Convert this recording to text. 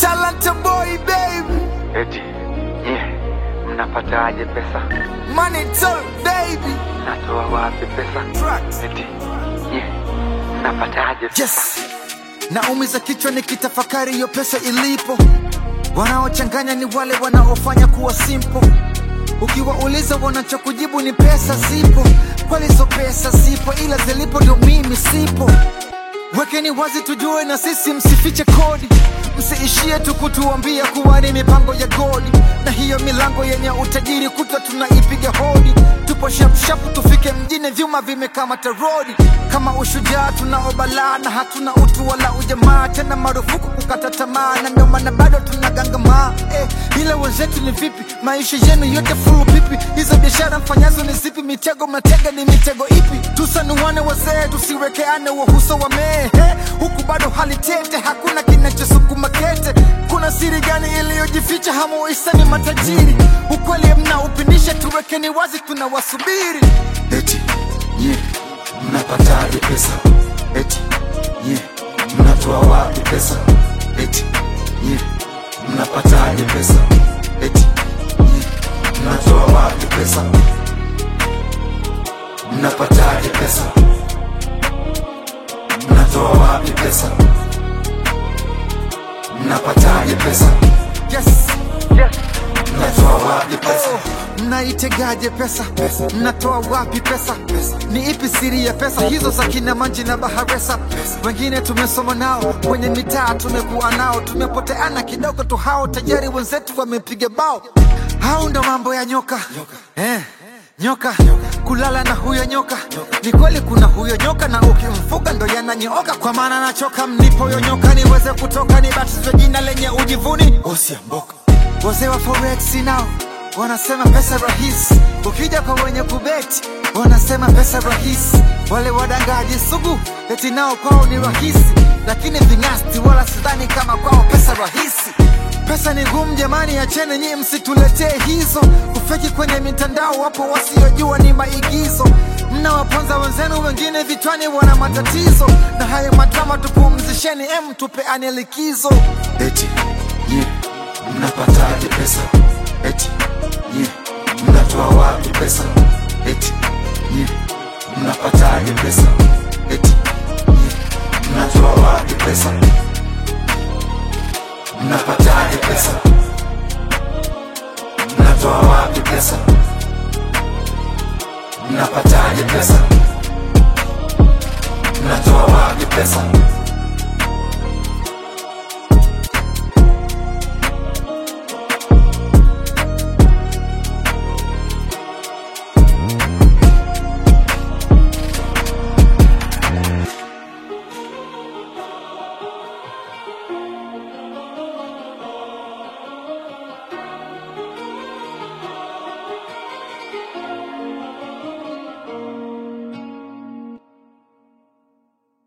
Talanta boy baby, Eti nye mnapataje pesa? money talk baby. Natoa wapi pesa? Tracks. Eti nye mnapataje pesa? Yes, naumiza kichwa nikitafakari hiyo pesa ilipo. Wanaochanganya ni wale wanaofanya kuwa simple. Ukiwauliza wanachokujibu ni pesa zipo, kweli hizo pesa zipo, ila zilipo ndio mimi sipo. Wekeni wazi tujue na sisi, msifiche kodi, msiishie tu kutuambia kuwa ni mipango ya godi, na hiyo milango yenye utajiri kutwa tunaipiga hodi. Tupo shapshapu tufike mjini, vyuma vimekamata rodi. Kama ushujaa tunaobalaa na hatuna utu wala ujamaa, tena marufuku kukata tamaa, na ndio maana bado tunagangamaa eh, ila wenzetu ni vipi? Maisha yenu yote fulu pipi? Hizo biashara mfanyazo ni zipi? Mitego mnatega ni mitego ipi? Tusanuane wazee, tusiwekeane wahuso wa mehe, huku bado hali tete, hakuna kinachosukuma kete. Kuna siri gani iliyojificha? Hamuisani matajiri, ukweli mnaupindisha, tuwekeni wazi, tunawasubiri. Eti nye mnapataje pesa? Eti nye mnatoa wapi pesa? Eti nye mnapataje pesa? Eti nye mnatoa wapi pesa? Mnapataje pesa? Mnatoa wapi pesa? Mnapataje pesa? Yes. Yes. Mnatoa wapi pesa? Mnaitegaje pesa? Mnatoa wapi pesa? Ni ipi siri ya pesa hizo za kina Manji na Baharesa? Wengine tumesoma nao kwenye mitaa, tumekuwa nao, tumepoteana kidogo tu, hao tayari wenzetu wamepiga bao. Hao ndo mambo ya nyoka eh. Nyoka kulala na huyo nyoka, ni kweli kuna huyo nyoka, na ukimfuga ndo yananyooka. Kwa maana nachoka, mnipo huyo nyoka niweze kutoka, nibatizwe jina lenye ujivuni Osiamboka Wazee wa forex nao wanasema pesa rahisi, ukija kwa wenye kubeti wanasema pesa rahisi. Wale wadangaji sugu eti nao kwao ni rahisi, lakini ving'asti wala sidhani kama kwao pesa rahisi. Pesa ni ngumu jamani, acheni nyie, msituletee hizo kufeki kwenye mitandao. Wapo wasiojua ni maigizo, mnawaponza wenzenu, wengine vichwani wana matatizo, na hayo madrama tupumzisheni, em, tupeane likizo. Eti nye mnapataje pesa? Eti nye mnatoa wapi pesa? Eti nye mnapataje pesa? Eti nye mnatoa wapi pesa? Mnapataje pesa? Mnatoa wapi pesa? Mnapataje pesa?